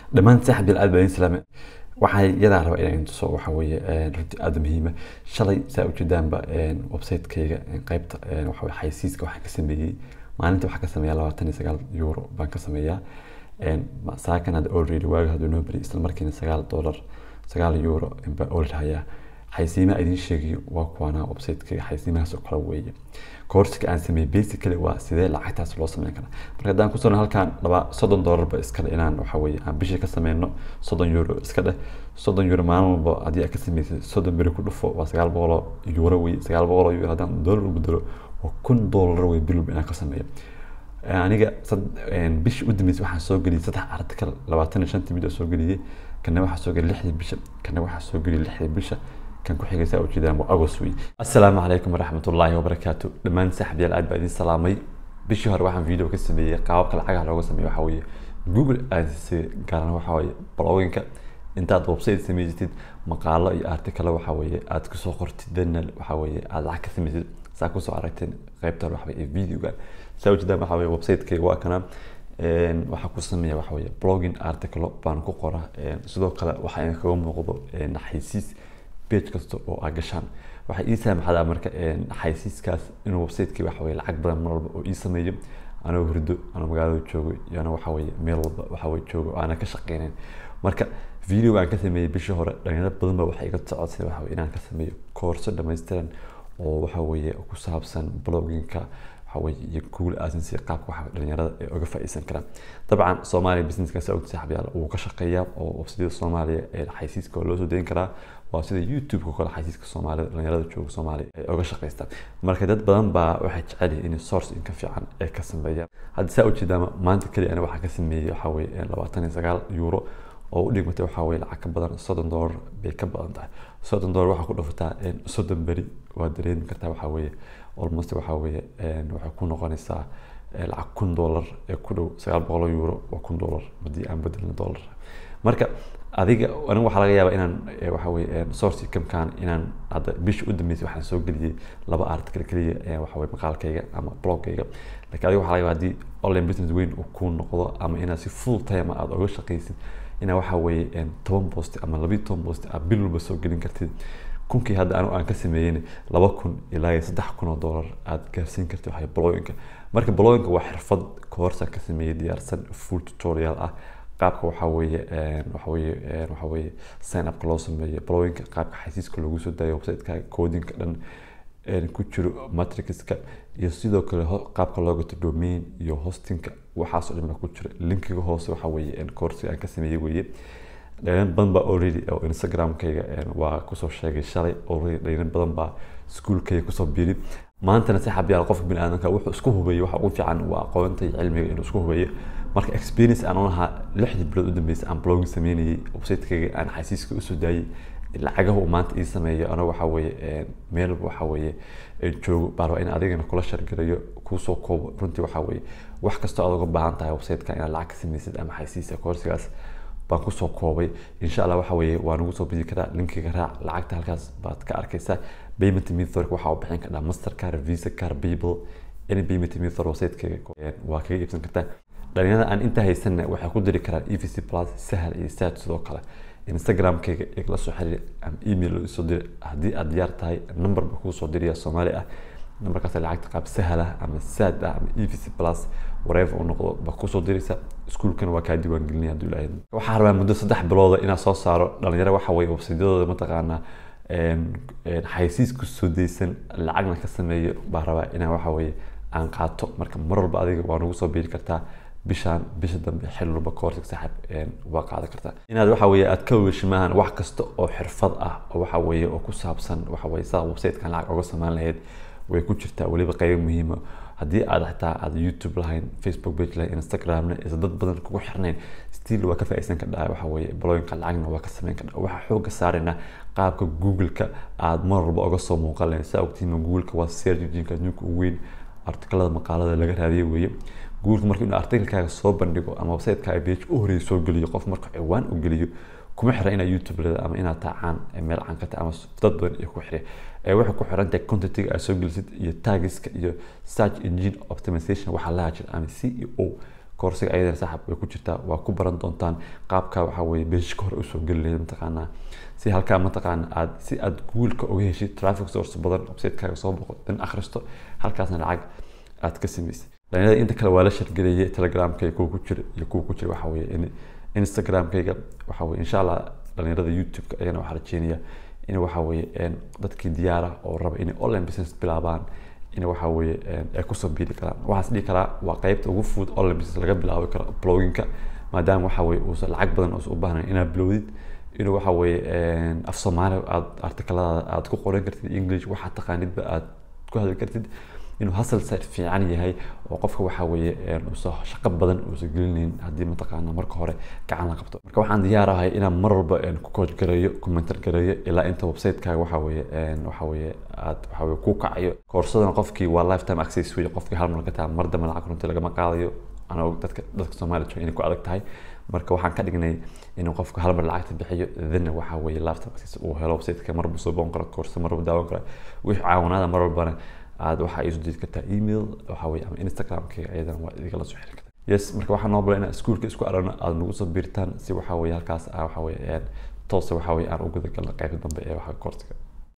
dhammaan saaxiib aad baa idin salaamay waxaa yadaa raba inaan tuso waxa weeye runtii aada muhiima shalay saa ujeedaanba website-kayga qaybta waxa weye xaysiiska waxaan ka sameeyey maalinta waxaan ka sameeyaa labaatan iyo sagaal euro baan ka sameeyaa saakan hadda already waaga hadduu noo beri isla markiina sagaal dollar sagaal euro baa already hayaa xaysiimaha idiin sheegayo waa kuwaana website-kayga xaysiimahaas oo kale weeye koorsiga aan sameeyey basically waa sidee lacagtaas loo sameyn karaa marka haddaan ku soo halkaan laba soddon dollarba iskale inaan waxa weeye aan bishii ka sameyno soddon euro iska dheh soddon euro maalin walba haddii aad ka sameysay soddon beri ku dhufo waa sagaal boqoloo euro weye sagaal boqoloo euro haddaan dollar u bedelo waa kun dollar weye bil walba inaan ka sameeyo aniga bishii u dambeysay waxaan soo geliyay saddex article labaatan iyo shantii video soo geliyey kana waxaa soo geliyay lixdii bisha kana waxaa soo geliyay lixdii bisha kan ku xigay saa ujeedaan waa agos wey assalaamu calaykum waraxmatullaahi wabarakaatu dhammaan saaxiibyaal aad baa idin salaamay bishii hore waxaan video ka sameeyey qaababka lacagaha looga sameeyo waxaa weeye google ads gaarana waxaa weeye bloginka intaad website samaysatid maqaalo iyo artikalo waxaa weeye aad kusoo qortid dana waxaa weeye aad lacag ka samaysid saa kusoo aragteen qaybta hore waxaa ee videoga saa ujeedaan waxaa weeye website-kayga waa kana waxaa ku sameeya waxa weeye blogging article baan ku qora sidoo kale waxaa in kaga muuqdo xaysiis page kasta oo aad gashaan waxay ii saamaxdaa marka xaysiiskaas inuu website-kii waxa weye lacag badan mar walba oo ii sameeyo anoo hurdo anoo magaalada joogo iyo ana waxa weye meel walba waxa weye joogo oo aanan ka shaqeynin marka video aan ka sameeyey bishii hore dhalinyaro badan ba waxay iga socodsay waxa weye inaan ka sameeyo koorso dhammaystiran oo waxa weeye ku saabsan bloggingka waxaweye iyo google agency qaabka waxa dhalinyarada ay uga faa'iideysan karaan dabcan soomaaliya businesskaasi ogta saaxiibyaal wuu ka shaqeeyaa oo websiteyada soomaaliya ee xaysiiska loo soo deyn karaa waa sida youtube-ka kale xaysiiska soomaalida dhalinyarada jooga soomaaliya ay uga shaqeystaan marka dad badan baa waxay jecel yihiin in source inka fiican ay ka sameeyaan hadda saa ujeedaama maanta keliya ana waxaa ka sameeyey waxaa weye labaatan iyo sagaal euro oo u dhigmatay waxaa weye lacag ka badan soddon dollar bay ka badan tahay soddon dollar waxaa ku dhufataa soddon beri waa dareemi kartaa waxaa weeye almost waxaa weeye waxay ku noqonaysaa lacag kun dollar ee ku dhow sagaal boqol euro waa kun dollar haddii aan bedelno dollar marka adiga aniga waxaa laga yaabaa inaan waxa weye source income-kan inaan hadda bisha u dambeysay waxaan soo geliyey laba article keliya waxa weye maqaalkayga ama blogkayga laakiin adiga waxaa laga yaabaa haddii online business weyn uu kuu noqdo ama inaad si full time aad uga shaqaysid inaa waxa weeye toban post ama labiyo toban post aad bil walba soo gelin kartid kunkii hadda anigu aan ka sameeyen laba kun ilaa iyo saddex kun oo dollar aad gaarsiin kartid waxay blogginka marka blogginka waa xirfad koorsaan ka sameeyey diyaarsan full tutorial ah qaabka waxaa weeye waxa weeye waxa weeye sign upka loo sameeyo blogginka qaabka xaysiiska loogu soo daayo website-ka codinka dhan ku jiro matrixka iyo sidoo kale qaabka loo gato domain iyo hostingka waxaas oo dhan baa ku jira linkiga hoose waxa weeye koorsiga aan ka sameeyey weeye dhalinyaro badan baa already oo instagramkayga waa kusoo sheegay shalay already dhalinyaro badan baa iskuolkayga kusoo biiri maantana saaxiibyaal qofka bini aadamka wuxuu isku hubeeyo waxa ugu fiican waa aqoonta iyo cilmiga inuu isku hubeeyo marka experience aan u lahaa lixdii bilood u dambeysay aan blogging sameynayay website-kayga aan xaysiiska usoo daayay lacagaha uu maanta ii sameeyo anagu waxa weeye meel waxa weeye joogo baa rabaa in adigana kula shargalayo kuusoo koobo runtii waxa weeye wax kastoo aad uga baahan tahay website-ka inaad lacag ka samaysid ama xaysiisa koorsigaas baan kusoo koobay insha allah waxa weeye waa nagu soo bidi karaa linkiga raac lacagta halkaas baad ka arkaysaa payment method waxaa u bixin kartaa mastercard visa card payable any payment method website-kayga waa kaga iibsan kartaa dhalinyarada aan inta haysanna waxay ku diri karaan evc plus sahal iyo sad sidoo kale instagram-kayga igala soo xiriir ama email isoo diri haddii aad diyaar tahay number ba kuu soo diriya soomaali ah numberkaas lacagta qaab sahal ah ama sad ah ama evc plus whatever uu noqdo ba kusoo diraysa iskuulkana waa kaa diiwaan gelinaya hadduu ilaahay waxaa rabaa muddo saddex bilooda inaan soo saaro dhalinyaro waxa weye websiteyadooda mataqaanaa xaysiis ku soo daysan lacagna ka sameeyo baa rabaa inaan waxa weye aan qaato marka mar walba adiga waa nagu soo biiri kartaa bishaan bisha dambe xil walba koorsiga saaxib waa qaadan kartaa inaad waxa weye aad ka weeshi maahan wax kasta oo xirfad ah oo waxa weye oo ku saabsan waxa weye saa website-kan lacag oga samaan lahayd way ku jirtaa weliba qaybo muhiima haddii aad xitaa aad youtube lahayn facebook page lahayn instagramna isa dad badan kugu xirnayn still waa ka faa'iideysan kardhaa waxa weeye bloginka lacagna waa ka sameyn kardhaa waxaa xooga saarayna qaabka google-ka aad mar walba oga soo muuqan lahayn saa ogtihiin google-ka waa search engine-ka adduunka ugu weyn artikalada maqaalada laga raadiyo weeye google marka inuu artikelkaaga soo bandhigo ama website-kaaga page u horeeya soo geliyo qof marka ciwaan u geliyo kuma xiran inaad youtube leeda ama inaad taacaan meel caan ka tahay ama dad badan iyo ku xirya waxay ku xiran tahay contentiga aad soo gelisid iyo tagiska iyo search engine optimization waxaa laha jira ama c e o koorsiga ayadana saaxib way ku jirtaa waa ku baran doontaan qaabka waxa weye beeshka hore usoo geli lahayd mataqaanaa si halkaa mataqaana aad si aad guulka uga heshid traffic source badan website-kaaga soo boqo in akhristo halkaasna lacag aad ka samaysay dhalinyarada inta kale waa la shargareeyay telegramkayga kuwa ku jira iyo kuwa ku jira waxa weye in instagramkayga waxa weye insha allah dhalinyarada youtube-ka ayana waxaa rajeynaya in waxa weye dadkii diyaara oo raba inay online business bilaabaan in waxa weye ay kusoo biiri karaan waxaas dhihi karaa waa qeybta ugu fudud online business laga bilaabi karo bloginka maadaama waxa weye uusan lacag badan uusan u baahnayn inaad bilowdid inuu waxa weye af soomaali aad artikaladaada aad ku qoran kartid english waxaad taqaanidba aad ku hadli kartid inuu hustle site fiican yahay oo qofka waxa weeye uusan shaqo badan uusan gelinayn haddii mataqaana marka hore gacan la qabto marka waxaan diyaarahay inaan mar walba ku coach gareeyo commentar gareeyo ilaa inta website-kaaga waxa weeye waxa weeye aad waxa weye ku kacayo koorsadana qofkii waa lifetime access weeye qofkii hal mar gataa mar dambe lacag runtii lagama qaadayo anaa dadka dadka soomaaliya jooga inay ku adag tahay marka waxaan ka dhignay inuu qofku hal mar lacagta bixiyo dana waxa weeye lifetime access uu helo website-ka marbu soo boon karo koorsa marbu daawan karo wixii caawinaada mar walbana aad waxaa iisu diri kartaa email waxa weye ama instagramkayga ayadana waa idigala soo xiri kartaa yes marka waxaa noo bala inaan iskuulka isku aragno aada nagu soo biirtaan si waxa weye halkaas ah waxa weye toose waxa weye aan u guda galno qaybta dambe ee waxa koorsiga